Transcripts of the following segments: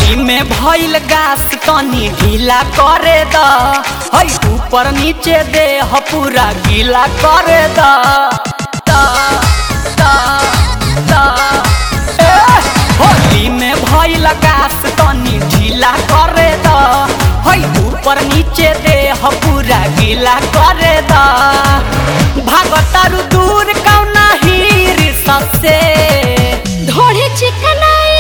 होली में भइल गास तनी ढीला करे द हई ऊपर नीचे दे ह पूरा गीला करे द द द द ए होली में भइल गास तनी ढीला करे द हई ऊपर नीचे दे ह पूरा गीला करे द भागतारू दूर कौना हीर सबसे ढोढ़े चिकनाई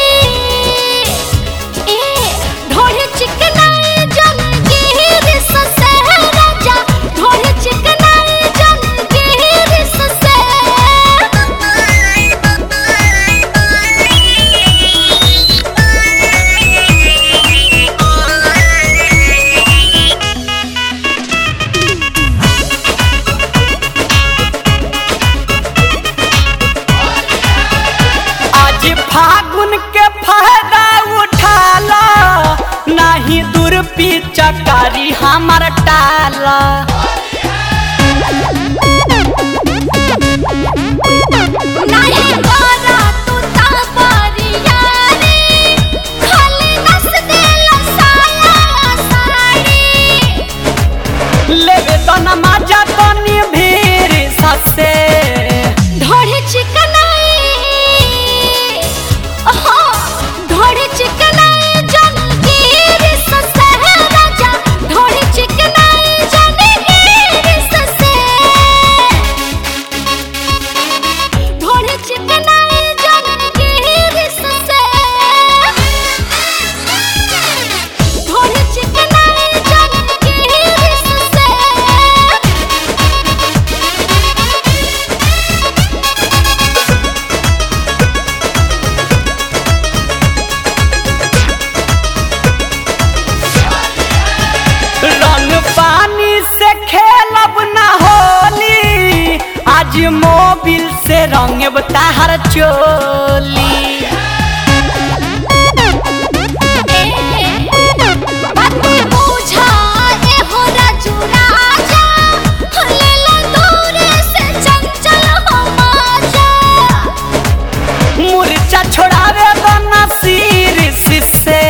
ए ढोढ़े चिकनाई जन गिर ससे राजा ढोढ़े चिकनाई जन गिर ससे आज फागुन के फायदा उठाला नाही दूर चकारी हमार टाला नहीं गोरा तू तापरिया रे खाली नस देला साया साड़ी लेवे तो नमाजा तनी भीड़ ससे ढोढ़े चिकनाई ओहो ढोढ़े चिकनाई जन गिर ससे राजा ढोढ़े चिकनाई जन गिर ससे ढोढ़े चिकनाई जन गिर ससे ढोढ़े चिकनाई जन गिर ससे रंग पानी से खेलब ना होली आज मोबिल से रंग ताहर चोली मुरचा छोड़ावे दो ना सिर से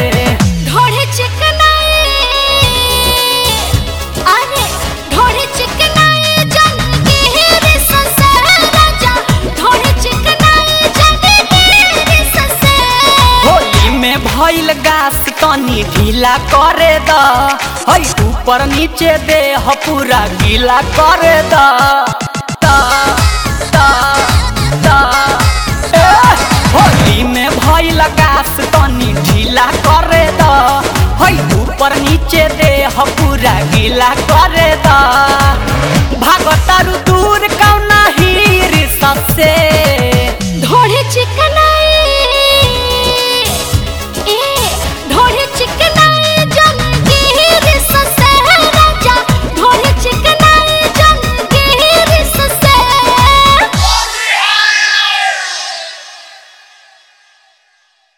होली में भइल गास तनी ढीला करे द हई ऊपर नीचे दे ह पूरा गीला करे द द द द ए होली में भइल गास तनी ढीला करे द हई ऊपर नीचे दे ह पूरा गीला करे द भागतारू दूर कौना हीर सबसे